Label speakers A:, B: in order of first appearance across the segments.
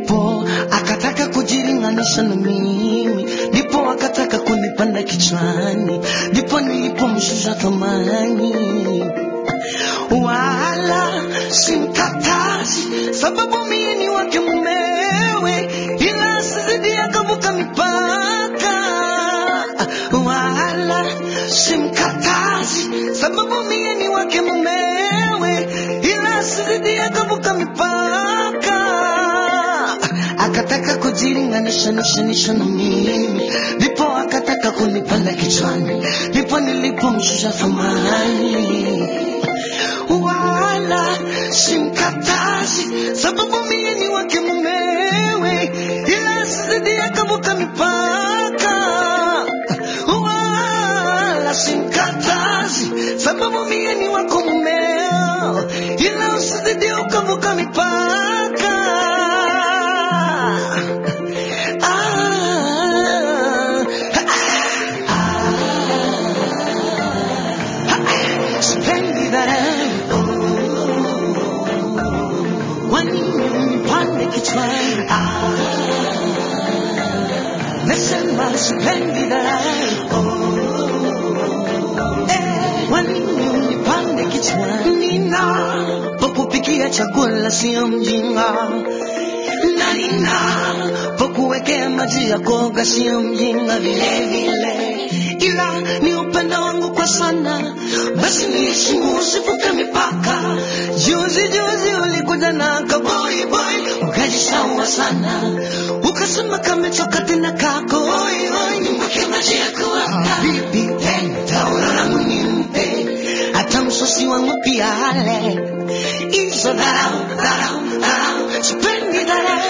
A: ndipo akataka kujilinganisha na mimi, ndipo akataka kunipanda kichwani, ndipo nilipomshusha thamani. Wala simkatazi, sababu mie ni wake mumewe, ila asizidi akavuka mipaka. Wala simkatazi, sababu mie ni wake mumewe, ila asizidi akavuka mipaka. Akataka kujilinganisha nishanisha na mimi, ndipo akataka kunipanda kichwani, ndipo nilipomshusha thamani wala simkatazi, sababu mie ni wake mumewe, ila asizidi akavuka mipaka. Wala simkatazi, sababu mie ni wako mumeo, ila usizidi ukavuka mipaka. Ah, sipendi dharau wanipande kichwani, nasema sipendi dharau Eh, wanipande kichwani, ninapokupikia chakula sio mjinga na ninapokuwekea maji ya koga sio mjinga vile vile, ila ni upendo wangu kwa sana, basi niheshimu, usivuke mipaka. Juzi juzi ulikuja na kaboi boy, ukajishaua sana, ukasema kamechoka tena kako oi oi, nimweke maji ya kuoga bibi, tauro langu nimpe, hata msosi wangu pia ale hizo dharau dharau dharau, sipendi dharau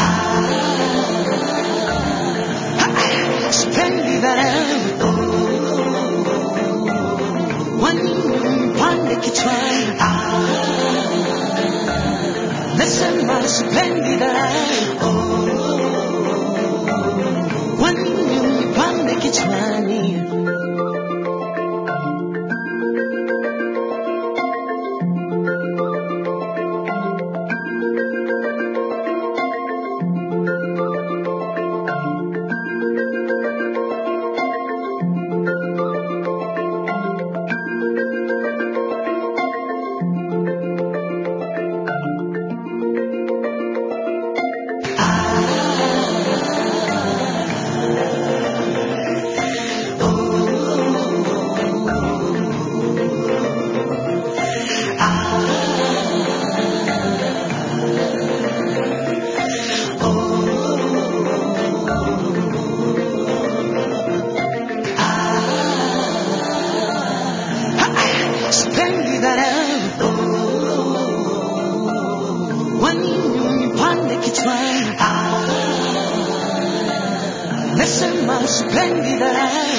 A: sipendi dharau wanipande kichwani, nasema sipendi dharau wanipande kichwani. sipendi dharau wanipande kichwani, nasema sipendi dharau